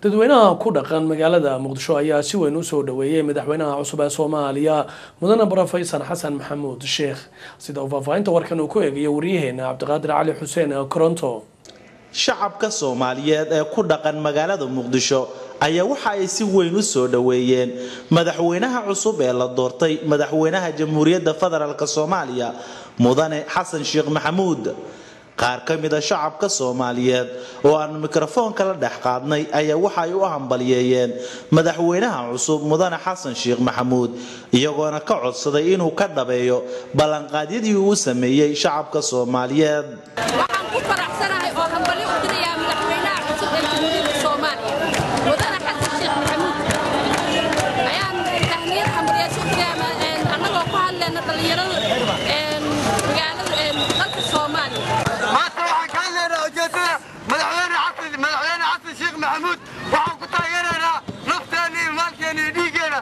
dadweynaha ku dhaqan magaalada muqdisho ayaa si weyn usoo dhaweeyey madaxweynaha cusub ee soomaaliya mudane brofeysar xasan maxamuud sheekh sida uu faahfaahinta warkan uu ku eegayo waryaheena cabdiqaadir cali xuseen koronto shacabka soomaaliyeed ee ku dhaqan magaalada muqdisho ayaa waxa ay si weyn u soo dhoweeyeen madaxweynaha cusub ee la doortay madaxweynaha jamhuuriyadda federaalk soomaaliya mudane xasan sheekh maxamuud qaar ka mida shacabka soomaaliyeed oo aan mikrofoonka la dhex qaadnay ayaa waxa ay u hambaliyeeyeen madaxweynaha cusub mudane xasan sheekh maxamuud iyagoona ka codsaday inuu ka dhabeeyo ballanqaadyadii uu sameeyey shacabka soomaaliyeed waxaan ku faraxsanahay oo hambali u dirayaa madaxweynaha cusub ee jamhuuriyadda soomaaliya mudane xasan sheekh maxamuud ayaan tahniyad hambaliyaaso u dirayaa annagoo ku hadlayna dhallinyarada magaalada dalka soomaaliya maanta waxaan ka hadlaynaa ujeedada madaxweyne xasan madaxweyne xasan sheekh maxamuud waxaan ku taageeraynaa nafteena iyo maalkeena iyo dhiiggeena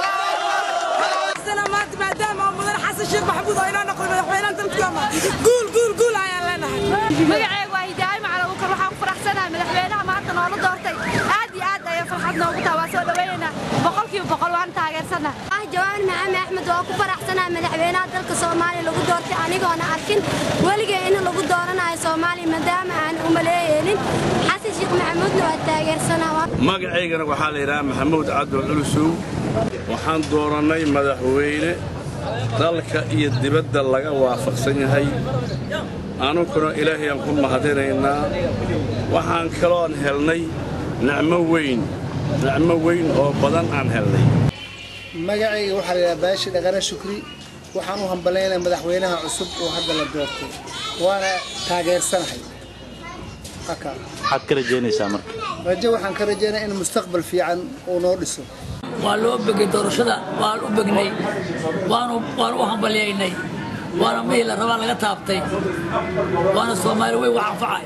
maanta maadaama oo mudan xasan sheekh maxamuud oo inoo noqday madaxweynaha dalkama guul guul guul ayaan leenahay magacayga waa hidaayo macalabukar waxaan ku faraxsanahay madaxweynaha maanta noola doortay aad iyo aad ayaa farxad noogu taha waa soo dhawaynaynaa boqolkiiba boqol waan taageersannaha ah jawaan maxamed axmed oo ku faraxsanahay madaxweynaha dalka soomaaliya lagu doortay anigoona arkin weligee in lagu dooranayo soomaaliya maadaama aan u maleeyeenin xasan sheekh maxamuudna waa taageersanaa magacaygana waxaa la yidhaha maxamuud cabdul culusow waxaan doorannay madaxweyne dalka iyo dibadda laga waafaqsan yahay anunkuna ilaahayaan ku mahadinaynaa waxaan kaloon helnay nicmo weyn nicmo weyn oo badan aan helnay magacayga waxaa la yidhaha baashi dhaqane shukri waxaan u hambalaynaya madaxweynaha cusub oo hadda la doortay waana taageersanahay maxaad ka rajaynaysaa marka rajo waxaan ka rajaynaya in mustaqbal fiican uu noo dhiso waa loo begay doorashada waan u begnay waanu waan u hambalyaynay waana mihii la rabaa laga taabtay waana soomaali weyn wax anfacay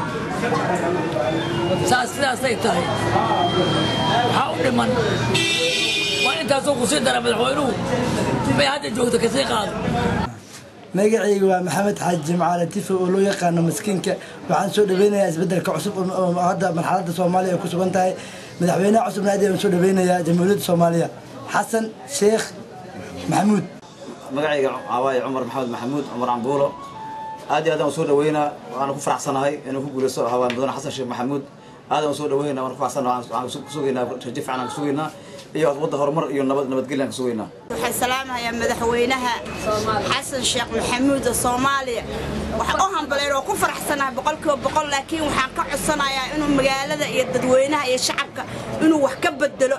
saas sidaasay tahay waxaa u dhiman waa intaasoo ku sii dara madaxweynuhu may hadda joogto kasii qaado magacayga waa maxamed xaaji jimcaale tifo oo loo yaqaano maskiinka waxaan soo dhaweynayaa isbeddelka cusub oo hadda marxaladda soomaaliya ay ku sugan tahay madaxweynaha cusubna aad ayaan soo dhaweynayaa jamhuuriyadda soomaaliya xasan sheekh maxamuud magacayga waaye cumar maxamed maxamuud cumar cambuulo aad iyo aad aan soo dhaweynaa waana ku faraxsanahay inuu ku guulaysto hawaan mudane xasan sheekh maxamuud aad aan soo dhaweynaa waan ku faraxsanahay waxaan kusugaynaa rajo fiican aan kusugaynaa iyo wadda horumar iyo nabad nabadgelyo aan kusugaynaa waxaan salaamahayaa madaxweynaha xasan sheekh maxamuud oo soomaaliya waxaan u hambalayn oo ku faraxsanahay boqolkiiba boqol laakiin waxaan ka codsanayaa inuu magaalada iyo dadweynaha iyo shacabka inuu wax ka bedelo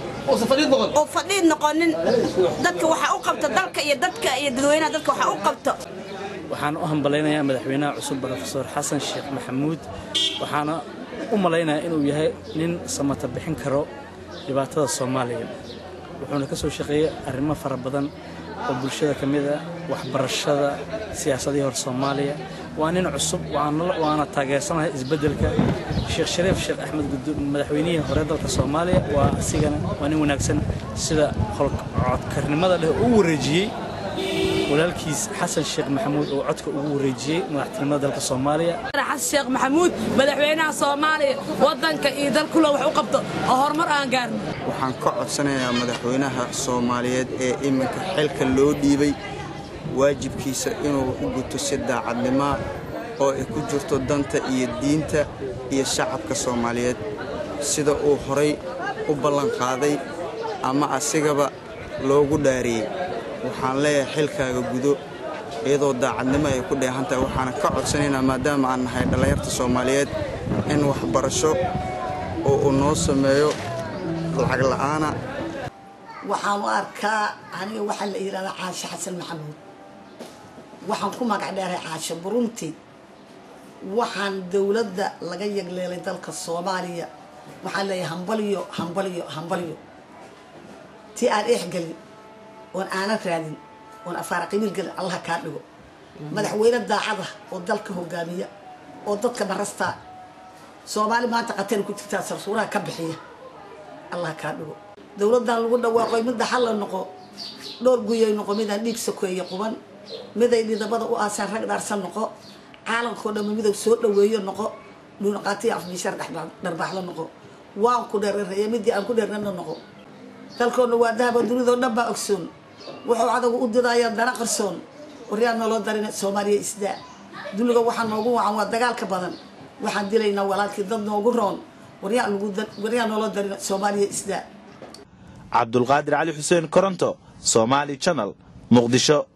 oo fadhiid noqonin dadka waxa u qabto dalka iyo dadka iyo dadweynaha dadka waxa u qabto waxaan u hambalaynayaa madaxweynaha cusub brofesor xasan sheekh maxamuud waxaana u malaynayaa inuu yahay nin samata bixin karo dhibaatada soomaaliya wuxuuna ka soo shaqeeyey arrimo fara badan oo bulshada ka mid ah waxbarashada siyaasadihii hor soomaaliya waa nin cusub waana taageersanahay isbeddelka sheekh shariif sheekh axmed madaxweynihii hore dalka soomaaliya waa asigana waa nin wanaagsan sida codkarnimada leh u wareejiyey walaalkiis xasan sheekh maxamuud oo codka ugu wareejiyey madaxtinimada dalka soomaaliya xasan sheekh maxamuud madaxweynaha soomaaliya wadanka iyo dalkula wax u qabto oo horumar aan gaarno waxaan ka codsanayaa madaxweynaha soomaaliyeed ee iminka xilka loo dhiibay waajibkiisa inuu u guto si daacadnimaa oo ay ku jirto danta iyo diinta iyo shacabka soomaaliyeed sida uu horay u ballanqaaday ama asigaba loogu dhaariyey waxaan leeyahay xilkaaga gudo iyadoo daacadnimo ay ku dheehan tahay waxaana ka codsanaynaa maadaama aan nahay dhallinyarta soomaaliyeed in waxbarasho oo uu noo sameeyo lacag la'aana waxaan u arkaa aniga waxaa la yidhahdaa caashe xasan maxamuud waxaan ku magac dheeray caashe burunti waxaan dowladda laga yagleelay dalka soomaaliya waxaan leeyahay hambaliyo hambaliyo hambaliyo tii aan eexgelin oon aanan raadin oon afaara qibiil gelin allaha kaa dhigo madaxweyne daacada oo dalka hogaamiya oo dadka barastaa soomaali maanta qateen ku jirtaa sarsuuraha ka bixiya allaha kaa dhigo dowladdan lagu dhawaaqoy midda xalla noqo dhowr guyay noqo midaan dhiig sokeeye quban miday dhidabada u aasaan rag dhaarsan noqo caalamkao dhamma midow soo dhaweeyo noqo dhuunaqaatiya afbiishar dharbaaxlo noqo waan ku dherereeye midii aan ku dheernana noqo dalkoodna waa dahaba dunidao dhan baa ogsoon wuxuu adagu u didaya dana qarsoon waryaa nooloo darin soomaaliya isdaa duniga waxaa noogu wacan waa dagaalka badan waxaan dilaynaa walaalkii dad noogu roon waryaa nooloo darin soomaaliya isdaa cabdulqaadir cali xuseen koronto somaali channel muqdisho